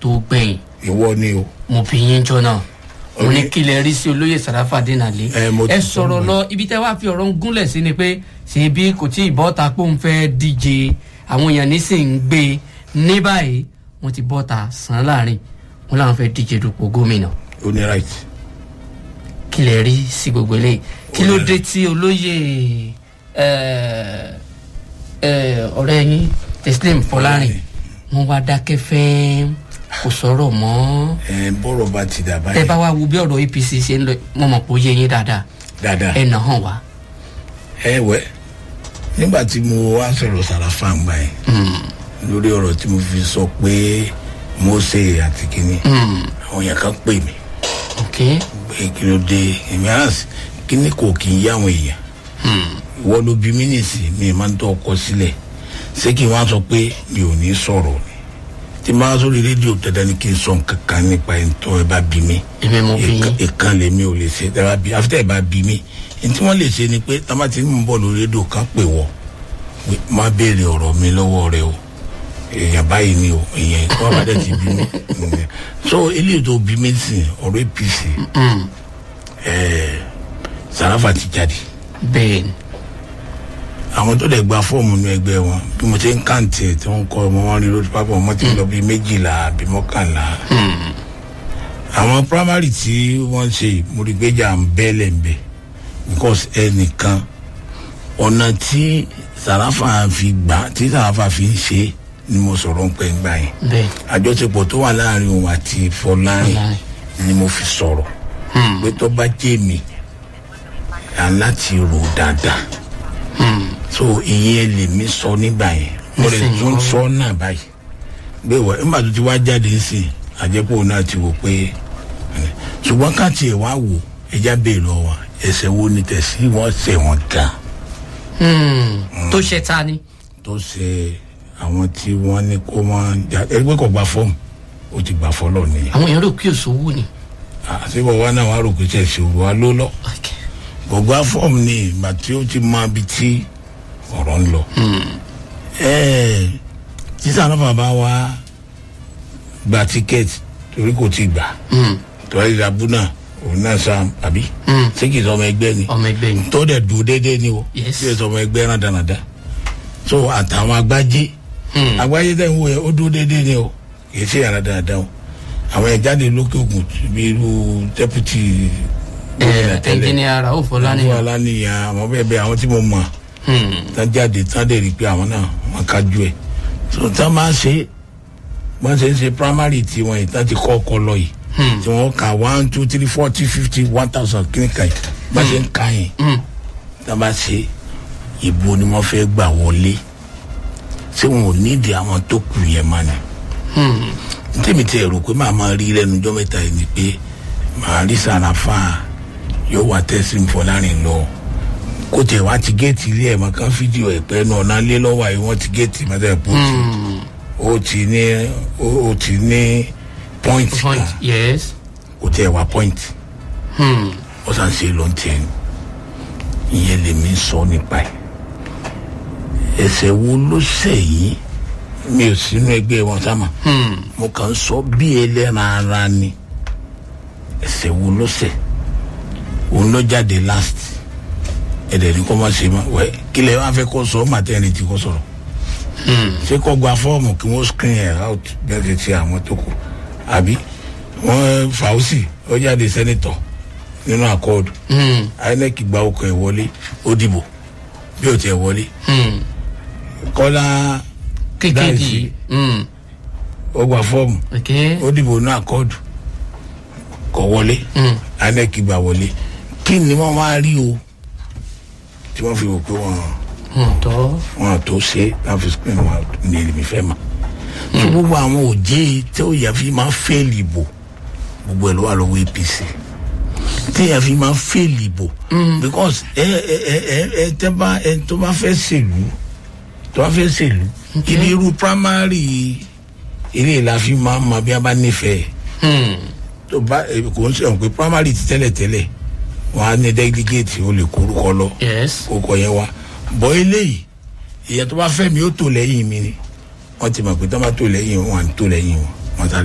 tó gbẹ̀yìn ìwọ ni o mo fi yín jọ náà mo ní Oye. kí lè rí sí olóyè sàràfà dínàlé Ẹ, mo ti ẹ sọ sọ̀rọ̀ mọ́ lọ ibi tẹ́ wá fi ọ̀rọ̀ ń gúnlẹ̀ sí ni pé ṣèbí kò tí ì bọ́ta pé òun fẹ́ díje àwọn èèyàn nísìnyí ń gbé e ní báyìí wọ́n ti bọ́ta sàn án láàrin wọn làwọn fẹ́ díje dupò gómìnà o ní right kí lè rí sí gbogbo eléyìí kí ló dé tí olóyè ẹ, ẹ, ọ̀rẹ́ yín teslim fọlárin wọn wá dákẹ́ fẹ́ kò sọ̀rọ̀ mọ́ ẹ bọ́rọ̀ bá ti dà tẹ báyìí bá wá wo bí ọ̀rọ̀ apc ṣe ń lọ mo mọ̀ pé ó yé yín dáadáa dáadáa ẹ nà hàn wá. ẹ wẹ nígbà tí mo wá sọ̀rọ̀ sàràfà ń gbà yẹn lórí ọ̀rọ̀ tí mo fi sọ pé mose àti kínní àwọn yẹn kan pè mí ok pé kí ló dé èmi á sì kínní kò kì í yá àwọn èèyàn ìwọ ló bí mí nìsí mi máa ń tọ́ ọkọ sílẹ̀ ṣé kí n wá sọ pé mi ò ní sọ̀rọ̀ ni tí n bá sórí rédíò dandan ni kí n sọ nǹkan kan nípa ẹni tó ẹ bá bí mi èmi mo fi yín ìkan lèmi ò lè ṣe tẹ́lá bí àfi tẹ́ ẹ bá bí mi ní tí wọ́n lè ṣe ni pé tábà tí ń bọ̀ lórí rédíò kan pè wọ́ pé má béèrè ọ̀rọ̀ mi lọ́wọ́ rẹ o èèyàn báyìí ni o èèyàn ìkọ́ àbádẹ ti bí mi so eléyìí tó bí mi sìn ọ̀rọ̀ apc ẹ̀ẹ́ sàràfà ti jáde bẹ́ẹ̀ ni àwọn tó dẹ̀ gba fọ́ọ̀mù ní ẹgbẹ́ wọn bí mo ṣe ń kàǹtì ẹ̀ tí wọ́n ń kọ́ ọmọ wọn rí lórí pápá ọmọ tí ń lọ bíi méjìlá àbí mọ́kànlá àwọn primary tí wọ́n ṣe yìí, mo rí gbéjà ń bẹ́lẹ̀ ń bẹ̀ because ẹnìkan ọ̀nà tí sàràfà fi gbà tí sàràfà fi ń ṣe ni mo sọ̀rọ̀ ń pẹ́ ń gbà yẹn bẹ́ẹ̀ àjọṣepọ̀ tó wà láàrin òun àti fọlárin Fọlárin. ni mo fi sọ̀rọ̀ pé tó bá jẹ́ mi à ń láti rò dáadáa so ìyẹn lèmi sọ nígbà yẹn mo lè Nísìnyí tún kọ́. sọ náà báyìí gbé wọ nígbà tó ti wá jáde sí i àjẹpọ̀ náà ti wò pé ṣùgbọ́n ká tiẹ̀ wá wò ẹja bẹ́ẹ̀ lọ wa ẹsẹ̀ wo ni tẹ̀sí wọ́n ṣẹ̀ wọ́n gan Hmm, tó ṣe ta ni tó ṣe àwọn tí wọ́n ní kó máa jà ẹgbẹ́ kò gba fọ́ọ̀mù ó ti gbà fọ́lọ́ nìyẹn àwọn èèyàn rò pé òṣòwò ni. àṣìbọ̀ wa náà wàá rò pé ṣẹ̀ṣẹ̀ wa ló lọ Ok. gbogbo afọ́ọ̀mù ni ìgbà tí ó ti mọ ibi tí ọ̀rọ̀ ń lọ. ẹ̀ẹ́ sísá náà bàbá wa gba tíkẹ́ẹ̀tì torí kò ti gbà Hmm, torí ìdàbù náà òun náà sá àbí hmm, ṣé kì í sọ ọmọ ẹgbẹ́ ni ọmọ ẹgbẹ́ ni. tó dẹ̀ dùn déédéé ni o Yes. kí ẹ sọ ọmọ ẹgbẹ́ rán dánadáa so àtàwọn agbájé Hmm, agbájé tẹ̀ ń wò yẹ ó dúró déédéé ni o kì í ṣe yàrá dáadáa o àwọn ẹ̀ jáde lókè ògùn bí irú dẹ́pútì gómìnà ẹ tẹ́lẹ̀ ẹnjìnìà rauf àwọn ọlánìyàn. aláníyàn àwọn bẹ́ẹ̀ bẹ́ẹ̀ àwọn tí mo mọ̀ Hmm, tán jáde tán dẹ̀ rí i pé àwọn náà wọn kájú ẹ̀ so tán máa ṣe wọ́n ṣe ń ṣe primary tiwọn yìí tán ti kọ́ ọkọ lọ yìí hmm, tí wọ́n kà one two three forty fifty one thousand kíníkà yìí bá ṣe ń ka yẹn hmm. tán bá ṣe ìbò ni wọ́n fẹ́ gbà wọlé ṣé wọn ò nídìí àwọn tó kù yẹn mọ́ ni Hmm, tèmi tí ẹ rò pé màá máa rí lẹ́nu ọjọ́ mẹ́ta yìí ni pé màá rí sàràfà yóò wá tẹ́sí fọlárin lọ kó tẹ̀ wá ti géètì ilé ẹ̀ mọ̀ kán fídíò ẹ̀ pẹ́ náà náà lé lọ́wọ́ àyè wọ́n ti géètì mọ́tẹ́ pọ̀ sí hmm. ó ti ní ó ó ti ní point point kan yes. kó tẹ̀ wá point Hmm, ó sàn ṣe ló ń tẹ̀ ní ìyẹn lèmi sọ nípa ẹ̀ ẹsẹ̀ wo ló ṣẹ̀ yìí mi ò sínú ẹgbẹ́ wọn sáma hmm. mo kàn ń sọ bí ẹlẹ́ran ara ni ẹsẹ̀ wo ló ṣẹ̀ òun ló jáde last ẹ̀dẹ̀ ní kó má ṣe má wẹ̀ kí lè wá fẹ́ kó sọ maternity kó sọ̀rọ̀ ṣé kó gba fọ́ọ̀mù kí wọ́n screen ẹ̀ out bẹ́ẹ̀ ti ti àwọn tó kù àbí wọ́n fàáùsì ó jáde sẹ́nitọ̀ nínú àkọọ́dù Hmm, inec gba ọkọ̀ ẹ̀ wọlé ó dìbò bí ó tiẹ̀ wọlé hmm. kọ́lá kékeré Dáìsí. Hmm, ó gba fọ́ọ̀mù ok. ó dìbò ní àkọọ́dù kọ̀ wọlé Hmm, inec gbà wọlé kí ni wọ́n wá rí o tí wọ́n fi wò pé wọ́n hmm, tọ́. wọ́n tó ṣe láti fi screen wọn ní èmi fẹ́ mà tó gbogbo àwọn òjé tí ó yà fi máa fẹ́ẹ̀lì ìbò gbogbo ẹ̀ ló wà lọ́wọ́ apc tí yà fi máa fẹ́ẹ̀lì ìbò because ẹ ẹ ẹ ẹ ẹ tẹ́ bá ẹ tó bá fẹ́ ṣèlú tó bá fẹ́ ṣèlú ibi irú primary eré la fi máa ma bí a bá nífẹ̀ẹ́ Hmm, tó bá ẹ, kò ń sọ̀rọ̀ pé primary ti tẹ́lẹ̀ tẹ́lẹ̀ wọ́n á ní delegate ó lè kórúkọ lọ yes. kókọ yẹn wá bọ́ eléyìí ìyẹn tó bá fẹ́ mi ó tò lẹ́yìn mi ni wọ́n ti mọ̀ pé tó bá tò lẹ́yìn wọn à ń tò lẹ́yìn wọn wọ́n sáré.